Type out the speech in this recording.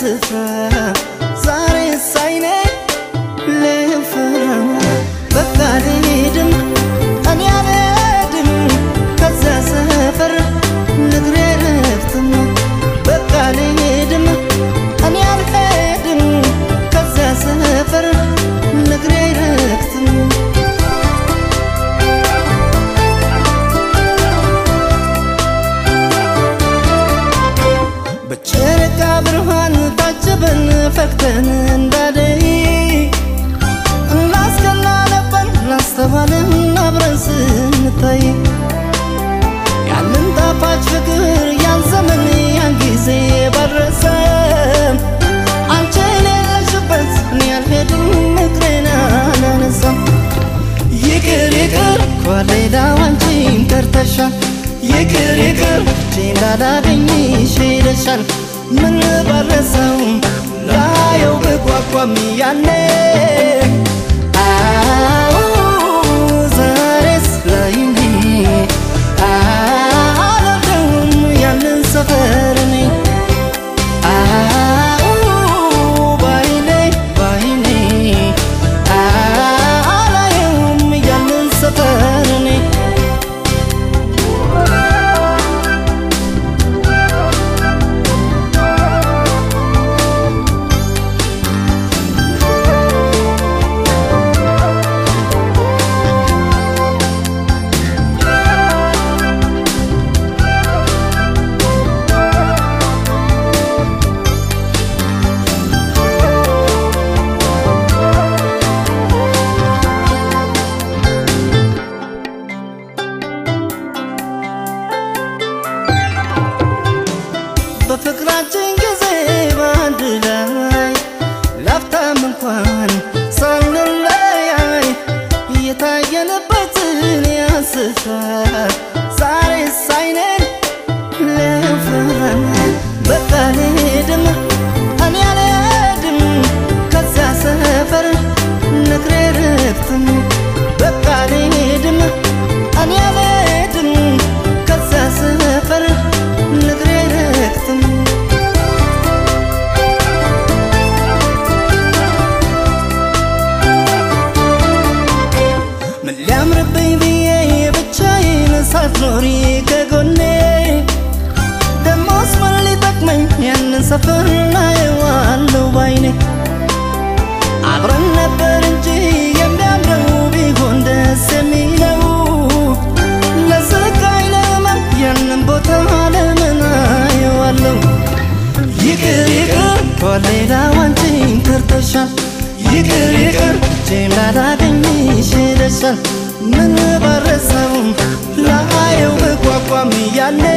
ስፍራ ዛሬ ሳይኔ ልፈራ በቃ ልሄድም እኔ አልሄድም ከዚያ ሰፈር ንግሬ ረፍትም በቃ ልሄድም እኔ አልሄድም ከዚያ ሰፈር ንግሬ ረፍትም በጨረቃ ብርሃን ታጅበን ፈክተን እንዳደይ እናስቀና ነበር ላስተዋልን አብረን ስንታይ ያንን ጣፋጭ ፍቅር ያን ዘመን ያን ጊዜ ባረሰም አንቺ የሌለሽበት እኔ አልሄድም ምክሬን አላነሳም ይቅር ይቅር ከሌላው አንቺን ቀርተሻል ይቅር ይቅር እጄን ላላገኝሽ ሄደሻል ምን ባረሰው ላየው ብጓጓም ያኔ አዎ ዛሬስ ላይኔ አላውቅም ያንን ሰፈር እኔ አዎ ባይኔ ባይኔ አላየውም ያንን ሰፈር እኔ በፍቅራችን ጊዜ በአንድ ላይ ላፍታም እንኳን ሳንለያይ እየታየንበትን ያስፋል ዛሬ ሳይነን ለፈራን በቃ ልሄድም እኔ አልሄድም ከዚያ ሰፈር ንግሬ ረግትም በቃ ልሄድም እኔ አልሄድም ከዚያ ሰፈር ንግሬ ረግትም ምን ሊያምርብኝ ብዬ ብቻዬን ሳትኖሪ ከጎኔ ደሞስ ምን ሊጠቅመኝ ያንን ሰፈር ናየዋለሁ ባይኔ አብረን ነበር እንጂ የሚያምረው ቢሆን ደስ የሚለው ለስቃይ ለመን ያንን ቦታ ለምን አየዋለሁ ይቅር ይቅር ከሌላው አንቺን ከርተሻል ይቅር ይቅር እጄን ላላገኝሽ ሄደሻል ምን ባረሰውም ላየው ብጓጓም ያኔ